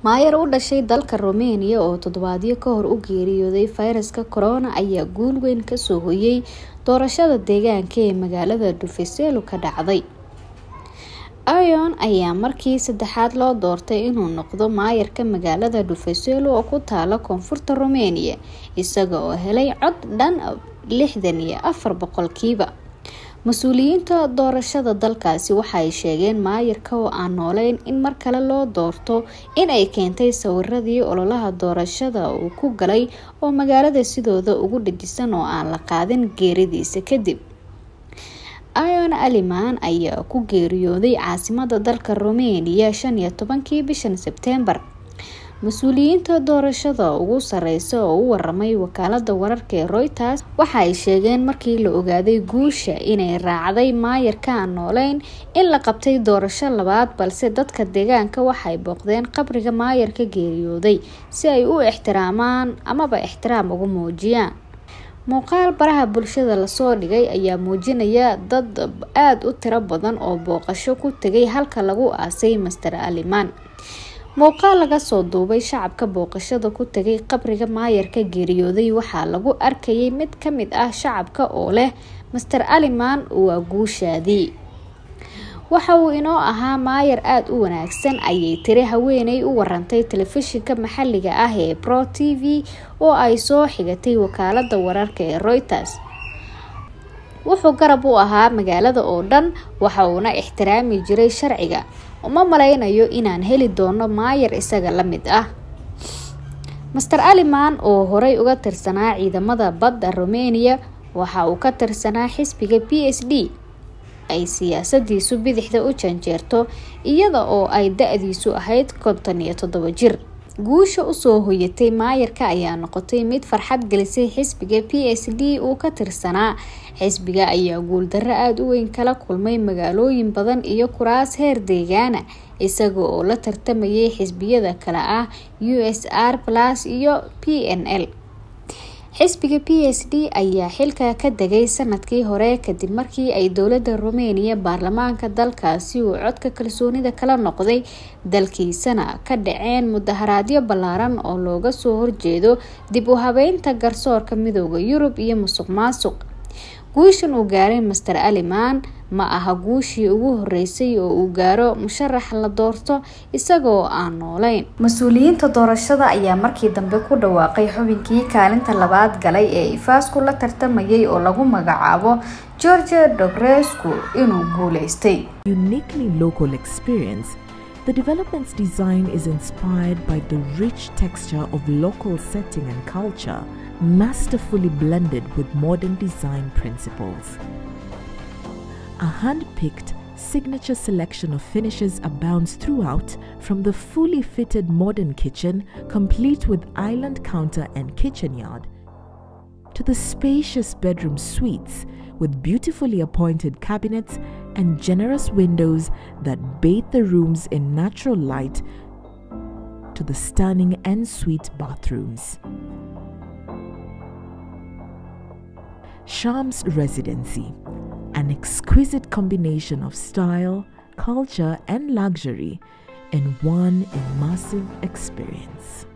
maayar u dhashay dalka Romania oo toddobaadyo ka hor u geeriyooday fayraska corona ayaa guul weyn kasoo hoyay doorashada deegaanka ee magaalada Dhufeyselo ka dhacday. Ayon ayaa markii saddexaad loo doortay inuu noqdo maayarka magaalada Dhufeyselo oo ku taala koonfurta Romania isaga oo helay cod dhan lixdan iyo afar boqolkiiba. mas-uuliyiinta doorashada dalkaasi waxay sheegeen maayarka oo aan nooleyn in mar kale loo doorto in ay keentay sawiradii ololaha doorashada uu ku galay oo magaalada sidooda ugu dhajisan oo aan la qaadin geeridiisa kadib ayon aliman ayaa ku geeriyooday caasimada dalka romania shan iyo tobankii bishan sebtembar mas-uuliyiinta doorashada ugu sareysa oo u waramay wakaalada wararka ee reuters waxa ay sheegeen markii la ogaaday guusha inay raacday maayarka aan nooleyn in la qabtay doorasho labaad balse dadka deegaanka waxay booqdeen qabriga maayarka geeriyooday si ay u ixtiraamaan amaba ixtiraam ugu muujiyaan muuqaal baraha bulshada lasoo dhigay ayaa muujinaya dad aada u tiro badan oo booqasho ku tegay halka lagu aasay master aliman muuqaal laga soo duubay shacabka booqashada ku tegay qabriga maayarka geeriyooday waxaa lagu arkayay mid ka mid ah shacabka oo leh master aliman waa guushaadii waxa uu inoo ahaa maayar aada u wanaagsan ayay tiri haweeney u warantay telefishinka maxaliga ah ee pro t v oo ay soo xigatay wakaalada wararka ee reuters wuxuu garab u ahaa magaalada oo dhan waxa uuna ixtiraami jiray sharciga uma maleynayo inaan heli doono maayar isaga la mid ah master aliman oo horey uga tirsanaa ciidamada badda romania waxa uu ka tirsanaa xisbiga p s d ay siyaasadiisu bidixda u janjeerto iyada oo ay da-diisu ahayd konton iyo toddobo jir guusha usoo hoyatay maayarka ayaa noqotay mid farxad gelisay xisbiga p s d uu ka tirsanaa xisbiga ayaa guuldarro aada u weyn kala kulmay magaalooyin badan iyo kuraas heer deegaana isaga oo la tartamayay xisbiyada kale ah u s r plus iyo p n l xisbiga p s d ayaa xilka ka degay sanadkii hore kadib markii ay dowlada romania baarlamaanka dalkaasi uu codka kalsoonida kala noqday dalkiisana ka dhaceen mudaharaadyo ballaaran oo looga soo horjeedo dib u habeynta garsoorka midooda yurub iyo musuq maasuq guushan uu gaaray master aliman ma aha guushii ugu horeysay oo uu gaaro musharax la doorto isagoo aan nooleyn mas-uuliyiinta doorashada ayaa markii dambe ku dhawaaqay xubinkii kaalinta labaad galay ee ifaasku la tartamayay oo lagu magacaabo georgia dogrescu inuu guuleystay uniquely local experience The development's design is inspired by the rich texture of local setting and culture, masterfully blended with modern design principles. A hand picked signature selection of finishes abounds throughout, from the fully fitted modern kitchen, complete with island counter and kitchen yard, to the spacious bedroom suites with beautifully appointed cabinets and generous windows that bathe the rooms in natural light, to the stunning ensuite bathrooms. Shams Residency, an exquisite combination of style, culture, and luxury in one immersive experience.